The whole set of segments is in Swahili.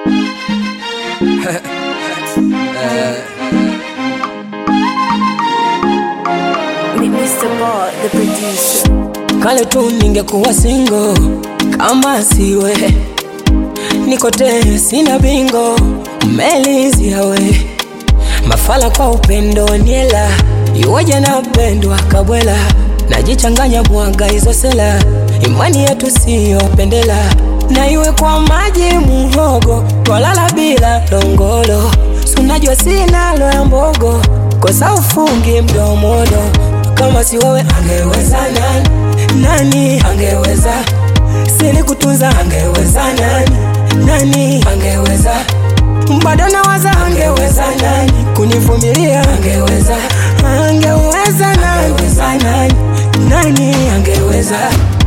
Mr. Ball, the producer. Kale tu ningekuwa single kama siwe niko te sina bingo umelizia we mafala kwa upendo niela iwaja napendwa kabwela najichanganya mwaga hizo sela imani yetu siyo pendela na iwe kwa maji muhogo twalala bila longolo sunajua sinalo ya mbogo kosa ufungi mdomodo kama si wewe angeweza nani nani angeweza sili kutunza angeweza nani nani angeweza bado nawaza angeweza nani kunivumilia angeweza angeweza nani nani nani angeweza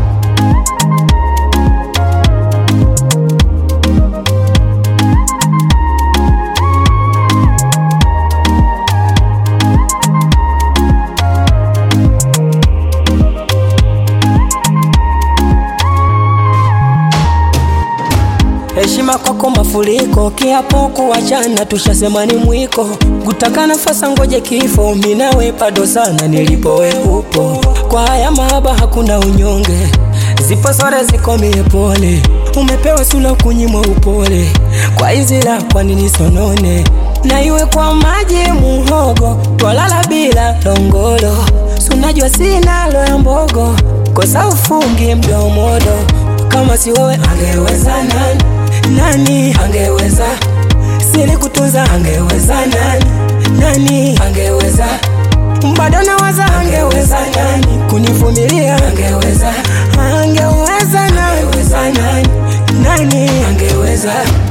heshima kwako mafuriko, kiapo kuachana tushasema ni mwiko, kutaka nafasi ngoje kifo, mimi nawe bado sana nilipo we upo, kwa haya mahaba hakuna unyonge, zipo sore ziko mie pole, umepewa sula kunyimwa upole, kwa hizi la kwa nini sonone, na iwe kwa maji muhogo, twalala bila longolo, sunajua sinalo ya mbogo, kosa ufungi mdomodo, kama si wewe angeweza nani nani angeweza sili kutunza angeweza nani nani angeweza bado nawaza angeweza nani kunivumilia angeweza angeweza nani nani nani angeweza